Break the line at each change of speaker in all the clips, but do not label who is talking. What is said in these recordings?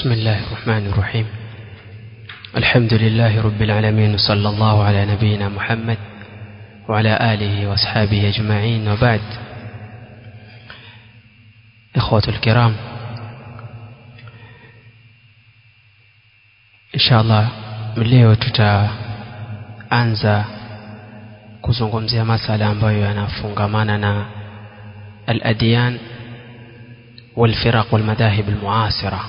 بسم الله الرحمن الرحيم الحمد لله رب العالمين وصلى الله على نبينا محمد وعلى آله وأصحابه أجمعين وبعد إخوة الكرام إن شاء الله leo tutaanza kuzungumzia masala ambayo yanafungamana na al-adyan والفرق والمذاهب المعاصرة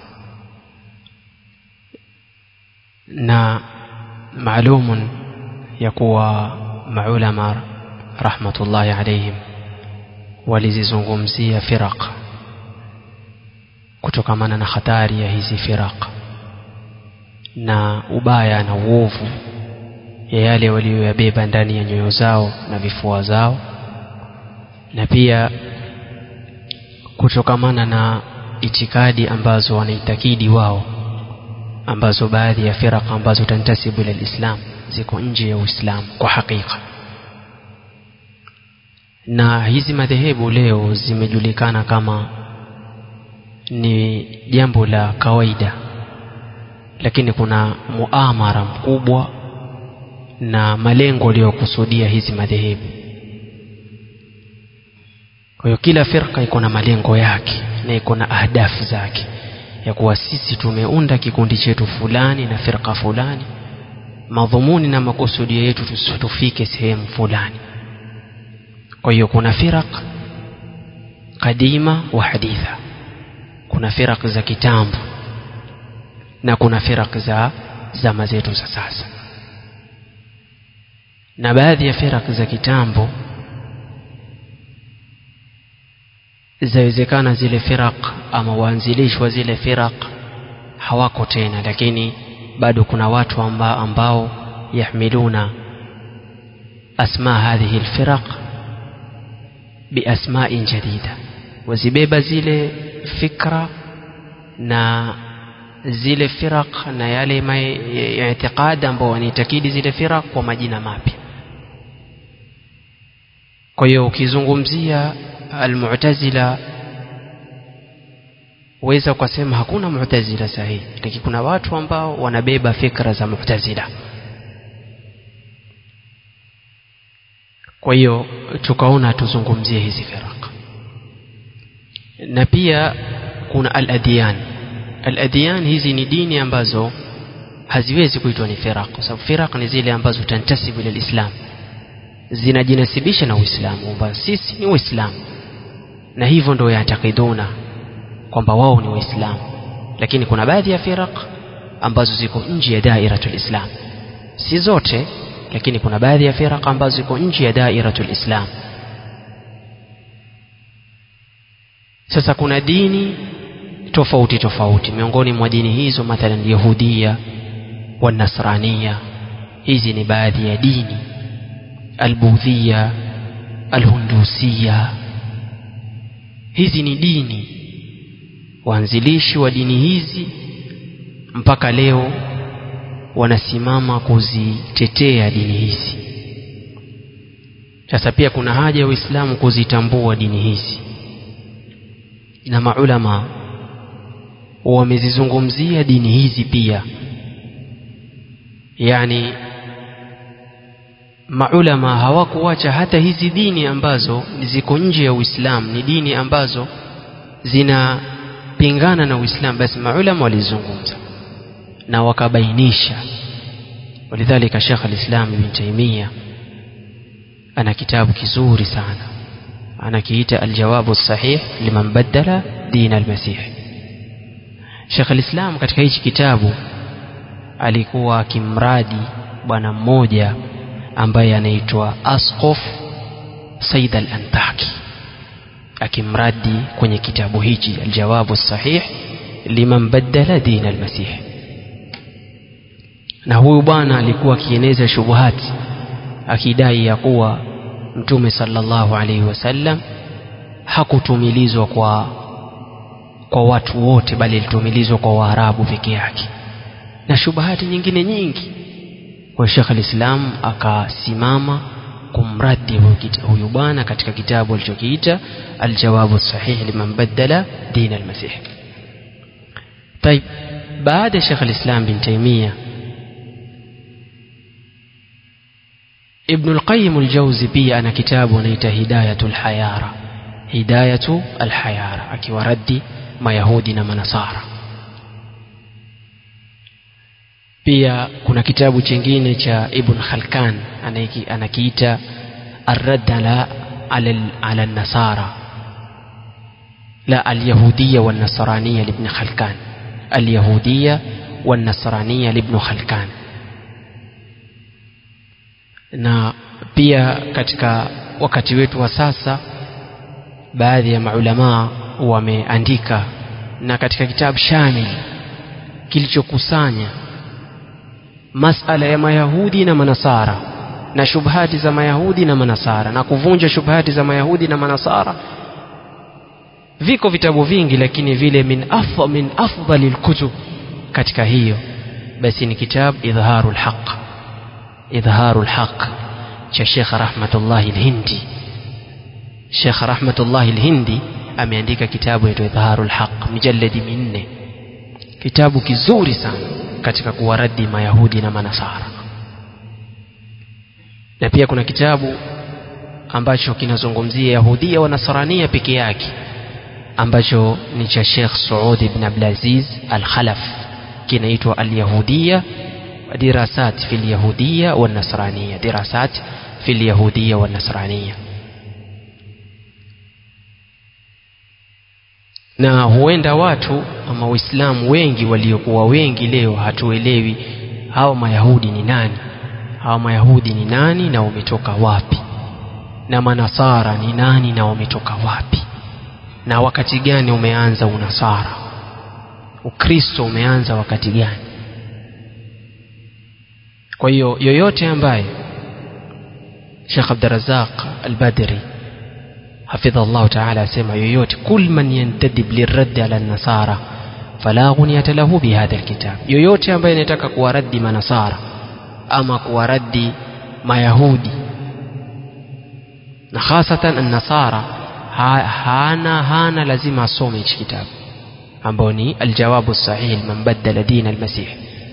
na maalum ya kuwa maulama rahmatullahi alaihim walizizungumzia firaq kutokamana na hatari ya hizi firaq na ubaya na uovu ya yale waliyoyabeba ndani ya nyoyo zao na vifua zao na pia kutokamana na itikadi ambazo wanaitakidi wao ambazo baadhi ya firaq ambazo tantasibu ila lislam ziko nje ya uislamu kwa hakika na hizi madhehebu leo zimejulikana kama ni jambo la kawaida lakini kuna muamara mkubwa na malengo aliyokusudia hizi madhehebu kwa hiyo kila firqa iko na malengo yake na iko na ahdafu zake ya kuwa sisi tumeunda kikundi chetu fulani na firqa fulani madhumuni na makusudio yetu tufike sehemu fulani kwa hiyo kuna firaq kadima wa haditha kuna firaq za kitambo na kuna firaq za zama zetu za sasa na baadhi ya firaq za kitambo zawezekana zile firaq ama waanzilishi wa zile firaq hawako tena lakini bado kuna watu amba, ambao yahmiluna asma hadhihi alfiraq biasma'in jadida wazibeba zile fikra na zile firaq na yale i'tiqad ambao wanaitakidi zile firaq kwa majina mapya kwa hiyo ukizungumzia almu'tazila weza ukasema hakuna mu'tazila sahihi lakini kuna watu ambao wanabeba fikra za mu'tazila kwa hiyo tukaona tuzungumzie hizi firaq na pia kuna al-adyan al-adyan hizi ni dini ambazo haziwezi kuitwa ni firaq kwa sababu firaq ni zile ambazo tantasibu ila islam zinajinasibisha na uislamu kwamba sisi ni waislamu na hivyo ndio yatakiduna kwamba wao ni waislamu lakini kuna baadhi ya firaq ambazo ziko nje ya dairatul islam si zote lakini kuna baadhi ya firaq ambazo ziko nje ya dairatul islam sasa kuna dini tofauti tofauti miongoni mwa dini hizo mathalan yahudia wa nasrania hizi ni baadhi ya dini albudhia alhundusia hizi ni dini waanzilishi wa dini hizi mpaka leo wanasimama kuzitetea dini hizi sasa pia kuna haja ya Uislamu kuzitambua dini hizi na maulama wamezizungumzia dini hizi pia yani maulama hawakuacha hata hizi dini ambazo ziko nje ya Uislamu ni dini ambazo zinapingana na Uislamu basi maulama walizungumza na wakabainisha walidhalika Sheikh al-Islam Ibn Taymiyyah ana kitabu kizuri sana anakiita al-jawabu sahih liman badala din al-masih Sheikh al-Islam katika hichi kitabu alikuwa akimradi bwana mmoja ambaye anaitwa Asqaf Said al-Antaki akimradi kwenye kitabu hichi aljawabu sahih liman badala din al-masih na huyu bwana alikuwa akieneza shubuhati akidai ya kuwa mtume sallallahu alaihi wasallam hakutumilizwa kwa kwa watu wote bali alitumilizwa kwa waarabu peke yake na shubuhati nyingine nyingi kwa Sheikh al-Islam akasimama kumradi huyu bwana katika kitabu alichokiita aljawabu sahih liman badala din al-masih طيب baada ya Sheikh al-Islam bin Taymiyyah Ibn al-Qayyim al-Jawzi pia ana kitabu anaita Hidayatul Hayara Hidayatu al-Hayara akiwaraddi Mayahudi na Manasara pia kuna kitabu chingine cha Ibn Khalkan anakiita Ar-Radd ala ala an-Nasara la al-Yahudiyya wan-Nasraniyya li Ibn Khalkan al-Yahudiyya wan-Nasraniyya li Ibn Khalkan na pia katika wakati wetu wa sasa baadhi ya maulamaa wameandika na katika kitabu shamil kilichokusanya masala ya mayahudi na manasara na shubhati za mayahudi na manasara na kuvunja shubhati za mayahudi na manasara viko vitabu vingi lakini vile min afdal min afdali lkutub katika hiyo basi ni kitabu idharu lhaq idharu lhaq cha Sheikh Rahmatullahi Al-Hindi Sheikh Rahmatullahi Al-Hindi ameandika kitabu yaitwa Idharu Al-Haq mijalladi minne kitabu kizuri sana katika kuwaradi mayahudi na manasara na pia kuna kitabu ambacho kinazungumzia yahudia wa nasrania peke yake ambacho ni cha Sheikh Saud ibn Abdulaziz Al-Khalaf kinaitwa Al-Yahudiya دراسات في اليهودية والنصرانية دراسات في اليهودية والنصرانية na huenda watu ama waislamu wengi waliokuwa wengi leo hatuelewi hawa mayahudi ni nani hawa mayahudi ni nani na wametoka wapi na manasara ni nani na wametoka wapi na wakati gani umeanza unasara ukristo umeanza wakati gani kwa hiyo yoyote ambaye Sheikh Abdurrazzaq Al-Badri hafidha Allah Ta'ala asema yoyote kul man yantadib lirradd ala an-nasara fala ghunyata lahu bihadha alkitab yoyote ambaye anataka kuwaraddi manasara ama kuwaraddi mayahudi na hasatan an-nasara ha, hana hana lazima asome hichi kitabu ambao ni aljawabu sahih man baddala din al-masih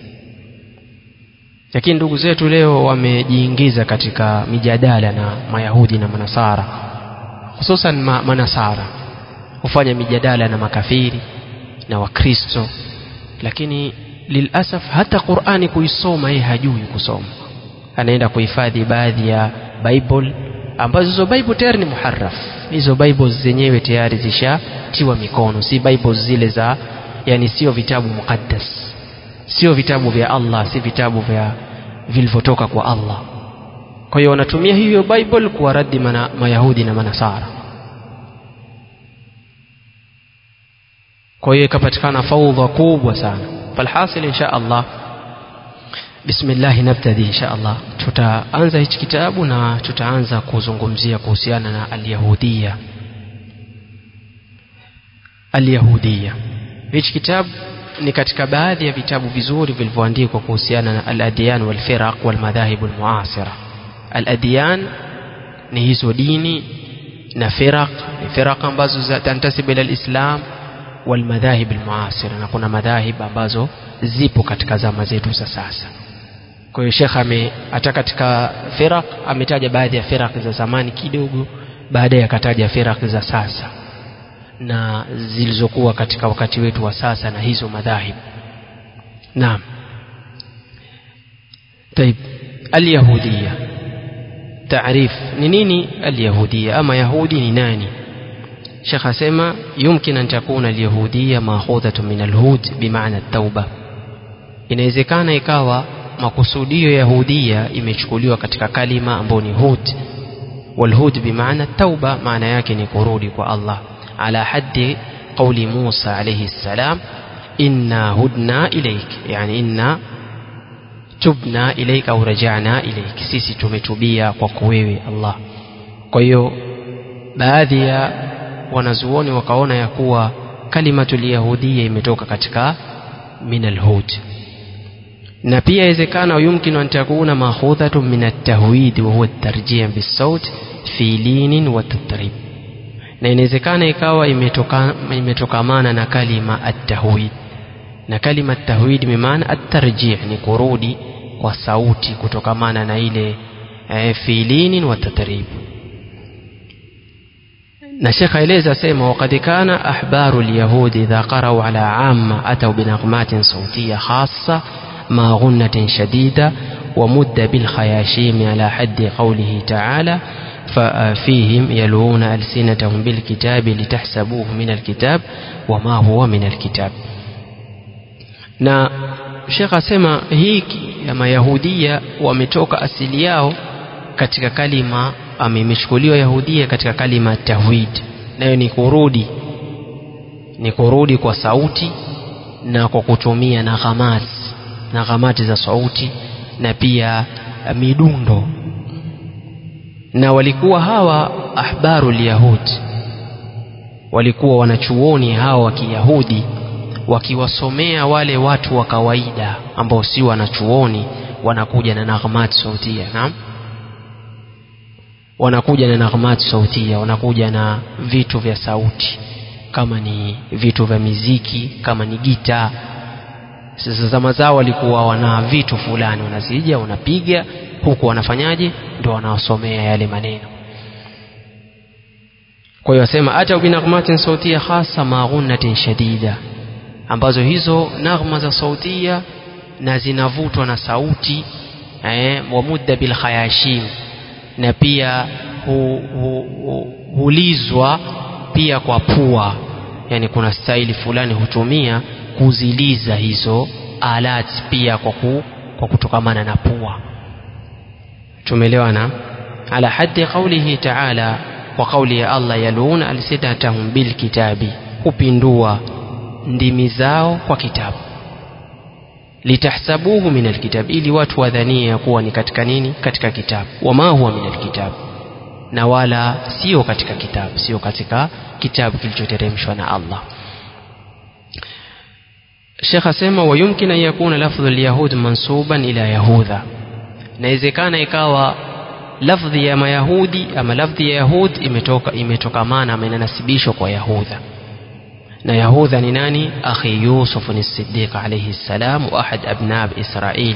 lakini ndugu zetu leo wamejiingiza katika mijadala na mayahudi na manasara hususan ma, manasara hufanya mijadala na makafiri na wakristo lakini lilasaf hata qurani kuisoma yeye hajui kusoma anaenda kuhifadhi baadhi ya bible ambazo hizo bible tayari ni muharraf hizo bible zenyewe tayari zishatiwa mikono si bible zile za yani sio vitabu muqaddas sio vitabu vya Allah si vitabu vya vilivyotoka kwa Allah kwa hiyo wanatumia hiyo bible kuwaradi mana, mayahudi na manasara kwa hiyo ikapatikana faudha kubwa sana falhasil insha Allah bismillah nabtadi insha Allah tutaanza hichi kitabu na tutaanza kuzungumzia kuhusiana na alyahudia alyahudia hichi kitabu ni katika baadhi ya vitabu vizuri vilivyoandikwa kuhusiana na al-adyan wal-firaq wal-madhahib al-muasira al-adyan ni hizo dini na firaq ni firaq ambazo tantasib ila al-islam wal-madhahib al-muasira na kuna madhahib ambazo zipo katika zama zetu za sasa kwa hiyo Sheikh ame hata katika firaq ametaja baadhi ya firaq za zamani kidogo baadaye akataja firaq za sasa na zilizokuwa katika wakati wetu wa sasa na hizo madhahib naam طيب اليهودية تعريف نيني اليهودية أما يهودي ناني شيخ سيما يمكن أن تكون اليهودية مأخوذة من الهود بمعنى التوبة inawezekana ikawa makusudio yahudia imechukuliwa katika kalima ambayo ni hud walhud bimaana tauba maana yake ni kurudi kwa Allah على حد قول موسى عليه السلام إنا هدنا إليك يعني إنا تبنا إليك أو رجعنا إليك سيسي tumetubia kwako wewe Allah kwa hiyo baadhi ya wanazuoni wakaona ya kuwa kalimatul yahudia imetoka katika min alhud na pia inawezekana yumkinu an takuna makhudhatun min at-tahwid wa huwa at-tarjih bis-sawt fi linin wa tatrib na inawezekana ikawa imetoka, imetokamana na kalima at-tahwid na kalima tahwid bimaana at-tarjih ni kurudi kwa sauti kutokamana na ile e, fiilini wa tatrib na shekh aeleza sema waqad kana ahbaru lyahudi idha qarau ala amma atau binaghmatin sautiya khassa ma ghunnatin shadida ومد بالخياشيم على حد قوله تعالى ففيهم يلوون ألسنتهم بالكتاب لتحسبوه من الكتاب وما هو من الكتاب na shekh asema hiki ya mayahudia wametoka asili yao katika kalima imechukuliwa yahudia katika kalima tahwid nayo ni kurudi ni kurudi kwa sauti na kwa kutumia naghamati naghamati za sauti na pia midundo na walikuwa hawa ahbaru lyahud walikuwa wanachuoni hawa wa kiyahudi wakiwasomea wale watu wa kawaida ambao si wanachuoni wanakuja na naghmat sautia naam wanakuja na naghmat sautia wanakuja na vitu vya sauti kama ni vitu vya miziki kama ni gitaa sasa zama zao walikuwa wana vitu fulani wanazija wanapiga huku wanafanyaje ndo wanawasomea yale maneno kwa hiyo wasema ata binaghmatin sautia hasa maghunnatin shadida ambazo hizo naghma za sautia na zinavutwa na sauti eh, wamudda bil khayashim na pia hu, hu, hu, hulizwa pia kwa pua yani kuna staili fulani hutumia kuziliza hizo alat pia kwa, ku, kwa kutokamana na pua tumeelewana ala haddi qaulihi taala kwa kauli ya allah yaluuna alsinatahum bilkitabi hupindua ndimi zao kwa kitabu litahsabuhu min alkitab ili watu wadhanie ya kuwa ni katika nini katika kitabu wama huwa min alkitab na wala sio katika kitabu sio katika kitabu kilichoteremshwa na allah shekh asema wayumkin an yakuna lafdhu lyahud mansuban ila yahudha inawezekana ikawa lafdhi ya mayahudi ama lafdhi ya yahud imetoka imetokamana ama inanasibishwa kwa yahudha na yahudha ni nani akhi yusuf ni siddiq alayhi salam wa ahad abnab israil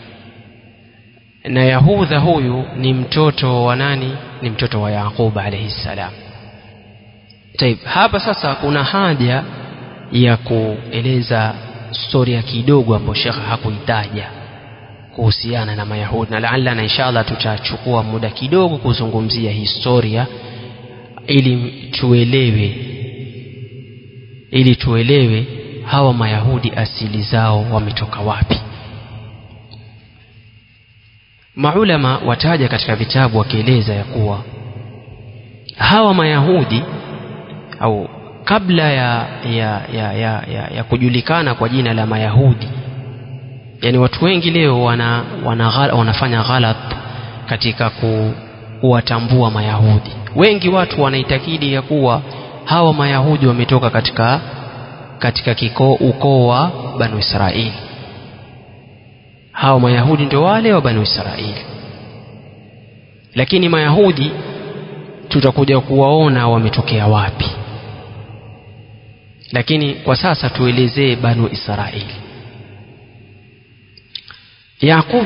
na yahudha huyu ni mtoto wa nani ni mtoto wa yaqub alayhi salam taib hapa sasa kuna haja ya kueleza storia kidogo ambayo shekhe hakuitaja kuhusiana na mayahudi na laala na inshallah tutachukua muda kidogo kuzungumzia historia ili tuelewe ili tuelewe hawa mayahudi asili zao wametoka wapi maulama wataja katika vitabu wakieleza ya kuwa hawa mayahudi au kabla ya, ya, ya, ya, ya, ya kujulikana kwa jina la mayahudi yani watu wengi leo wana, wana, wanafanya ghalat katika ku, kuwatambua mayahudi wengi watu wanaitakidi ya kuwa hawa mayahudi wametoka katika katika kiko ukoo wa banu israili hawa mayahudi ndio wale wa banu israili lakini mayahudi tutakuja kuwaona wametokea wapi lakini kwa sasa tuelezee banu israili yaqub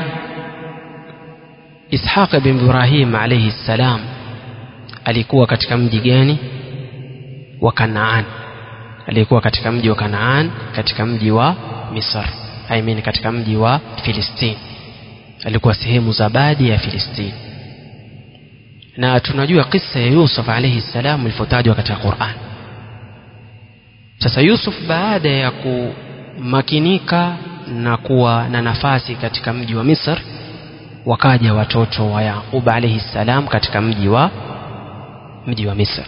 ishaq bin ibrahim alayhi salam alikuwa katika mji gani wa kanaan alikuwa katika mji wa kanaan katika mji wa misr I mean katika mji wa filistini alikuwa sehemu za baadhi ya filistini na tunajua kisa ya yusuf alayhi salam ilivyotajwa katika quran sasa yusuf baada ya kumakinika na kuwa na nafasi katika mji wa misr wakaja watoto wa yaqub alayhi salam katika mji wa mji wa misr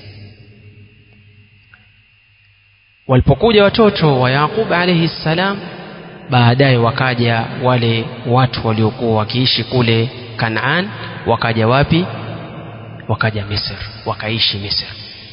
walipokuja watoto wa yaqub alayhi salam baadaye wakaja wale watu waliokuwa wakiishi kule kanaan wakaja wapi wakaja misr wakaishi misr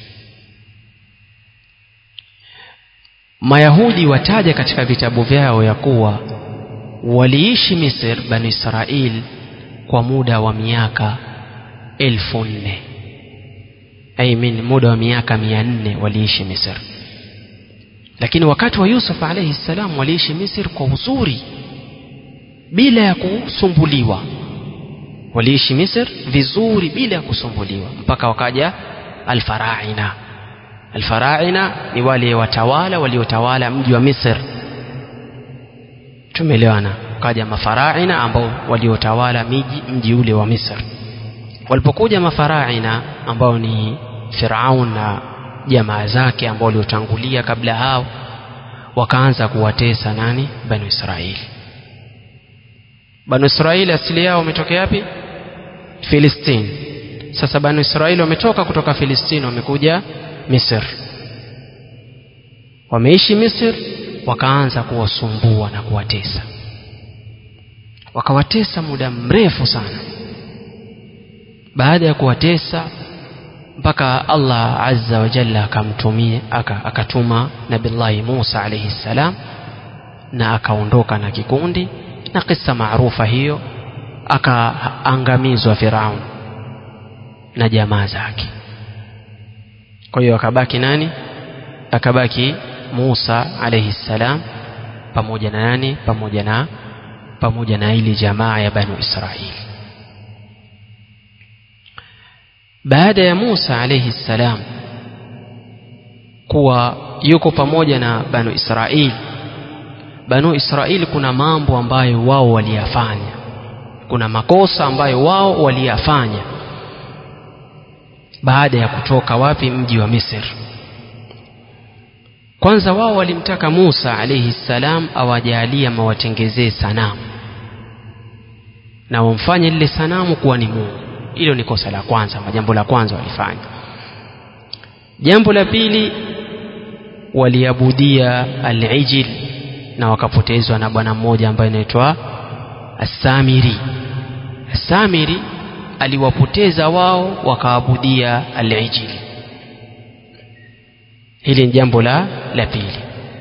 mayahudi wataja katika vitabu vyao ya kuwa waliishi misr bani israil kwa muda wa miaka elfu nne I mean, muda wa miaka mia nne waliishi misr lakini wakati wa Yusuf alayhi salam waliishi Misri kwa uzuri bila ya kusumbuliwa waliishi Misri vizuri bila ya kusumbuliwa mpaka wakaja alfaraina alfaraina ni wale watawala waliotawala mji wa Misri tumeelewana kaja mafaraina ambao waliotawala miji mji ule wa Misri walipokuja mafaraina ambao ni Firaun na jamaa zake ambao waliotangulia kabla hao wakaanza kuwatesa nani banu Israeli banu Israeli asili yao wametokea wapi Filistini sasa banu Israeli wametoka kutoka Filistini wamekuja Misri wameishi Misri wakaanza kuwasumbua na kuwatesa wakawatesa muda mrefu sana baada ya kuwatesa mpaka Allah azza wa jalla akamtumia akatuma nabillahi Musa alayhi salam na akaondoka na kikundi na kisa maarufa hiyo akaangamizwa Firaun na jamaa zake kwa hiyo akabaki nani akabaki Musa alayhi salam pamoja na nani pamoja na pamoja na ile jamaa ya Banu Israili baada ya Musa alayhi salam kuwa yuko pamoja na Banu Israili Banu Israili kuna mambo ambayo wao waliyafanya kuna makosa ambayo wao waliyafanya baada ya kutoka wapi mji wa Misri kwanza wao walimtaka Musa alayhi salam awajalie mawatengezee sanamu na wamfanye lile sanamu kuwa ni Mungu hilo ni kosa la kwanza jambo la kwanza walifanya jambo la pili waliabudia al-ijil na wakapotezwa na bwana mmoja ambaye anaitwa Asamiri Asamiri aliwapoteza wao wakaabudia al-ijil hili ni jambo la la pili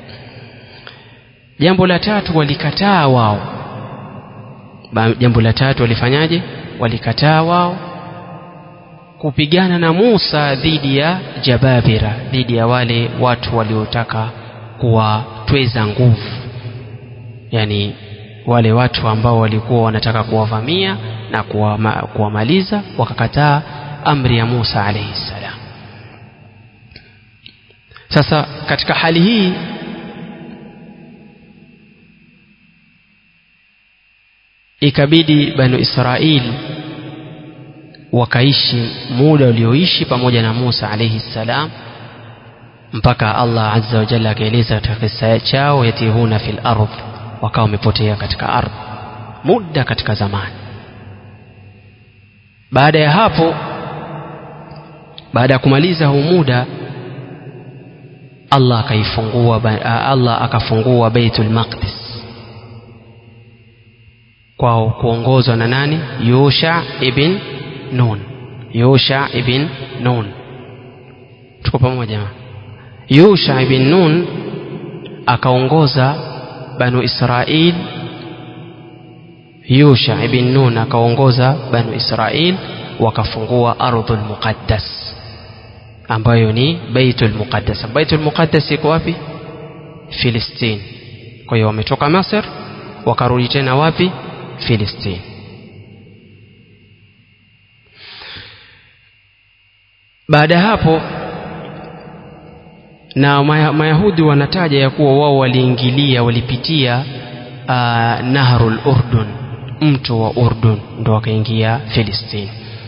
jambo la tatu walikataa wao jambo la tatu walifanyaje walikataa wao kupigana na Musa dhidi ya Jababira dhidi ya wale watu waliotaka kuwatweza nguvu yani wale watu ambao walikuwa wanataka kuwavamia na kuwamaliza wakakataa amri ya Musa alayhi salam sasa katika hali hii ikabidi banu Israili wakaishi muda ulioishi pamoja na Musa alayhi salam mpaka Allah azza wa jalla akaeleza katika kisa chao yatihuna fil ardh wakawa wamepotea katika ardhi muda katika zamani baada ya hapo baada ya kumaliza huu muda Allah akaifungua Allah akafungua Baitul Maqdis kwa kuongozwa na nani Yusha ibn Nun Yusha ibn Nun tuko pamoja Yusha ibn Nun akaongoza Banu Israil Yusha ibn Nun akaongoza Banu Israil wakafungua ardhul muqaddas ambayo ni Baitul Muqaddas. Baitul Muqaddas iko wapi? Filistini. Kwa hiyo wametoka Masr wakarudi tena wapi? Filistini. Baada ya hapo na Mayahudi wanataja ya kuwa wao waliingilia walipitia uh, Nahrul Urdun, mto wa Urdun, ndo wakaingia Filistini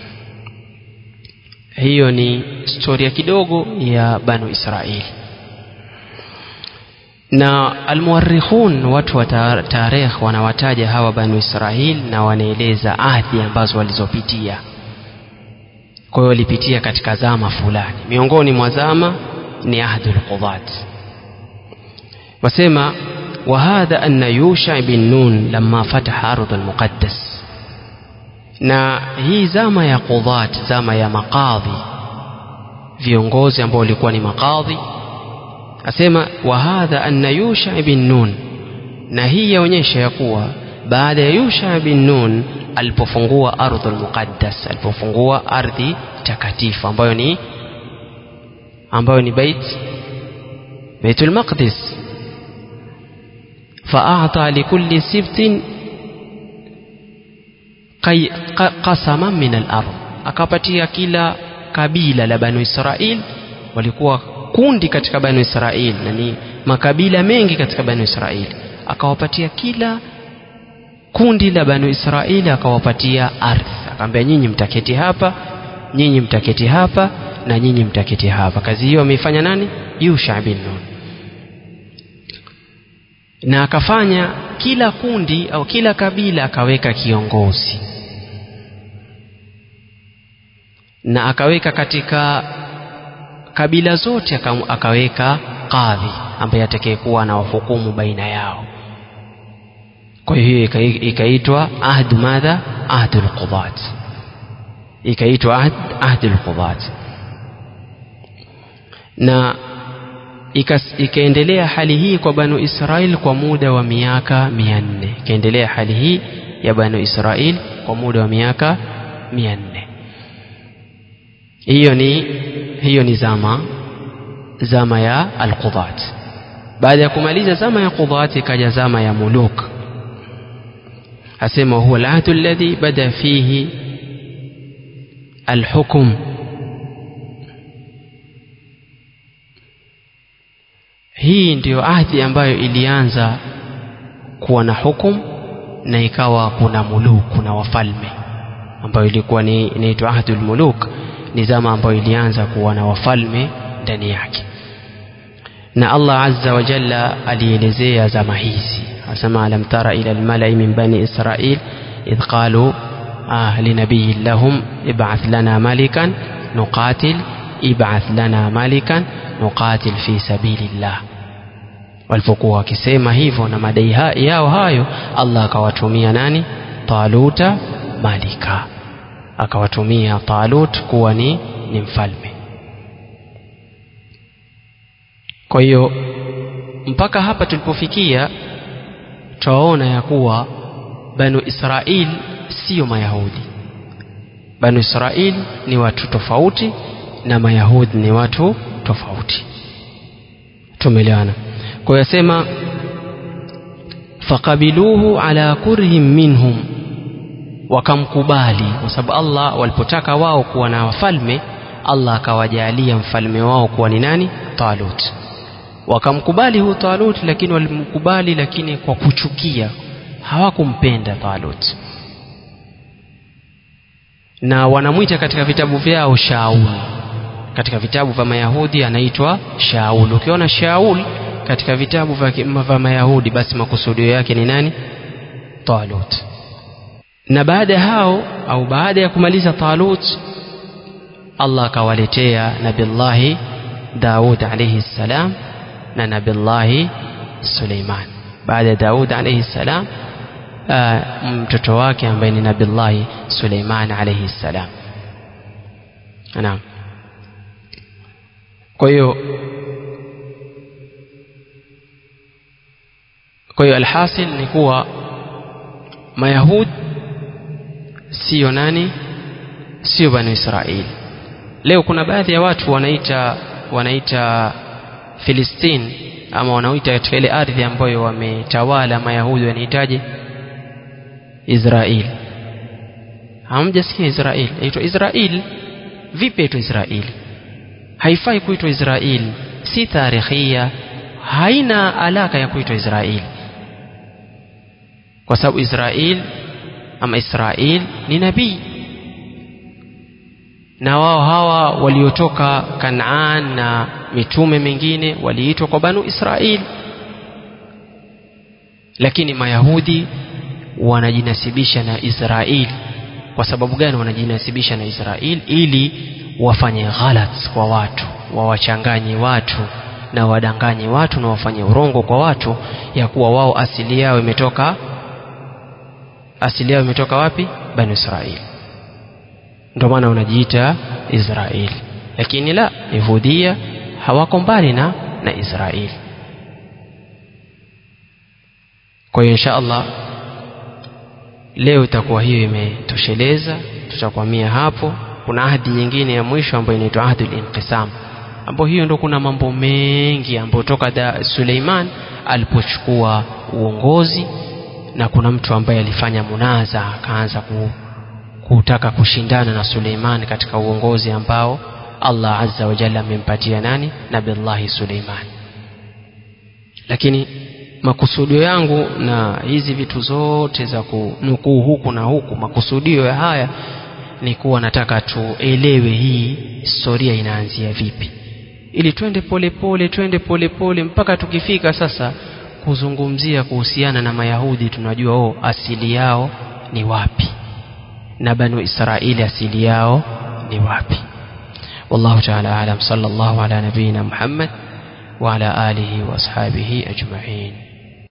hiyo ni historia kidogo ya banu Israili na almuwarrikhun watu wa tarikh wanawataja hawa banu Israili na wanaeleza ahdi ambazo walizopitia kwa hiyo walipitia katika zama fulani miongoni mwa zama ni ahdul qudat wasema وهذا أن يوشع بن نون لما فتح أرض المقدس na hii zama ya qudhat zama ya makadhi viongozi ambao walikuwa ni makadhi asema wa hadha anna yusha ibn nun na hii yaonyesha ya kuwa baada ya yusha ibn nun alipofungua ardhul muqaddas alipofungua ardhi takatifu ambayo ni ambayo ni bait baitul maqdis faata likulli sibtin qasaman min al-ardh akapatia kila kabila la banu israil walikuwa kundi katika banu israil na ni makabila mengi katika banu israil akawapatia kila kundi la banu israili akawapatia ardhi akamwambia nyinyi mtaketi hapa nyinyi mtaketi hapa na nyinyi mtaketi hapa kazi hiyo ameifanya nani yusha bin nun na akafanya kila kundi au kila kabila akaweka kiongozi na akaweka katika kabila zote akaweka kadhi ambaye atakayekuwa na wahukumu baina yao kwa hiyo ikaitwa ahd madha ahd alqudat ikaitwa ahd ahd alqudat na ikaendelea hali hii kwa banu Israil kwa muda wa miaka mia nne ikaendelea hali hii ya banu Israil kwa muda wa miaka mia nne hiyo ni hiyo ni zama zama ya alqudat baada ya kumaliza zama ya qudat ikaja zama ya muluk asema huwa alahdu alladhi bada fihi alhukm hii ndiyo ahdi ambayo ilianza kuwa na hukum na ikawa kuna muluk kuna wafalme ambayo ilikuwa ni inaitwa ahdul muluk ni zama ambayo ilianza kuwa na wafalme ndani yake na Allah azza wa jalla alielezea zama hizi asema alam tara ila almalai min bani israil idh qalu ah linabiyin lahum ib'ath lana malikan nuqatil ib'ath lana malikan nuqatil fi sabilillah walipokuwa wakisema hivyo na madai yao hayo Allah akawatumia nani taluta malika akawatumia talut kuwa ni, ni mfalme kwa hiyo mpaka hapa tulipofikia twaona ya kuwa banu israil sio mayahudi banu israil ni watu tofauti na mayahudi ni watu tofauti tumeelewana kwa hiyo sema faqabiluhu ala kurhim minhum wakamkubali kwa sababu Allah walipotaka wao kuwa na wafalme Allah akawajalia mfalme wao kuwa ni nani Talut wakamkubali huyu Talut lakini walimkubali lakini kwa kuchukia hawakumpenda Talut na wanamwita katika vitabu vyao Shaul katika vitabu vya Mayahudi anaitwa Shaul ukiona Shaul katika vitabu vya Mayahudi basi makusudio yake ni nani Talut na baada ya hao au baada ya kumaliza Talut Allah akawaletea Nabillahi Daud alayhi salam na Nabillahi Suleiman baada ya Daud alayhi salam mtoto wake ambaye ni Nabillahi Suleiman alayhi salam naam kwa hiyo kwa hiyo alhasil ni kuwa mayahud sio nani sio bani israeli leo kuna baadhi ya watu wanaita wanaita Filistini ama wanaoita katika ile ardhi ambayo wametawala mayahudi wanahitaji Israeli hamjasikia Israeli inaitwa Israeli vipi inaitwa Israeli haifai kuitwa Israeli si tarikhia haina alaka ya kuitwa Israeli kwa sababu Israeli ama Israel ni nabii na wao hawa waliotoka Kanaan na mitume mingine waliitwa kwa banu Israel lakini mayahudi wanajinasibisha na Israel kwa sababu gani wanajinasibisha na Israel ili wafanye ghalat kwa watu wawachanganye watu na wadanganye watu na wafanye urongo kwa watu ya kuwa wao asili yao imetoka asili yao imetoka wapi bani israeli ndio maana wanajiita israeli lakini la yahudia hawako mbali na na israeli kwa hiyo insha allah leo itakuwa hiyo imetosheleza tutakwamia hapo kuna ahadi nyingine ya mwisho ambayo inaitwa ahdul inqisam ambapo hiyo ndo kuna mambo mengi ambayo toka da Suleiman alipochukua uongozi na kuna mtu ambaye alifanya munaza akaanza ku, kutaka kushindana na Suleiman katika uongozi ambao Allah azza wa jalla amempatia nani nabillahi Suleiman lakini makusudio yangu na hizi vitu zote za kunukuu huku na huku makusudio ya haya ni kuwa nataka tuelewe hii historia inaanzia vipi ili twende polepole twende polepole mpaka tukifika sasa kuzungumzia kuhusiana na mayahudi tunajua oh asili yao ni wapi na banu israili asili yao ni wapi والله تعالى أعلم صلى الله على نبينا محمد وعلى آله وأصحابه أجمعين